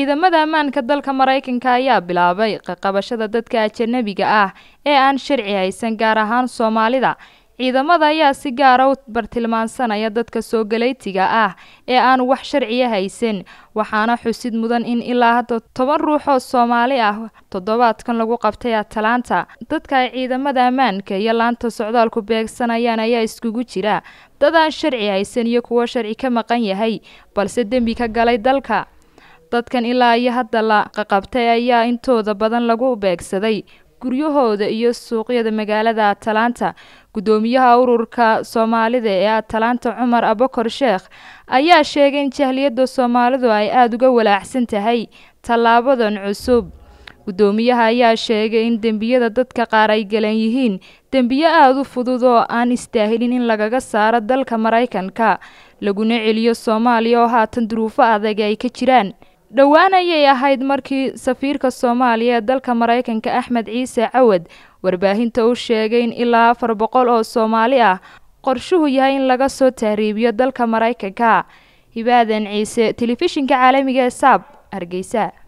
ciidamada ammaanka dalka maraykanka ayaa bilaabay qaqabashada dadka ajanabiga ah ee aan sharci haysan gaar ahaan soomaalida ciidamada ayaa si gaara u bartilmaansanaya dadka soo galeytiga ah ee aan wax sharciya haysan waxaana xusid mudan in ilaa hadda toban ruux oo soomaali ah toddobaadkan lagu qabtay atalaanta dadka ay ciidamada ammaanka iyo laanta socdaalku beegsanayaan ayaa iskugu jira dad aan sharci haysan iyo kuwo sharci ka maqan yahay balse dembi ka galay dalka dadkan ilaa iyo hadda la qaqabtay ayaa intooda badan lagu beegsaday guryahooda iyo suuqyada magaalada atalaanta guddoomiyaha ururka soomaalida ee atalaanta cumar abakor sheekh ayaa sheegay in jahliyadda soomaalidu ay aada uga walaacsan tahay tallaabadan cusub guddoomiyaha ayaa sheegay in dembiyada dadka qaar ay galan yihiin dembiyo aada u fudud oo aan istaahilin in lagaga saaro dalka maraykanka laguna celiyo soomaaliya oo haatan duruufo adag ay ka jiraan dhowaan ayay ahayd markii safiirka soomaaliya ee dalka maraykanka axmed ciise cawad warbaahinta u sheegay in ilaa afar boqol oo soomaali ah qorshuhu yahay in laga soo tahriibiyo dalka maraykanka hibaadan ciise telefishinka caalamiga ee saab hargeysa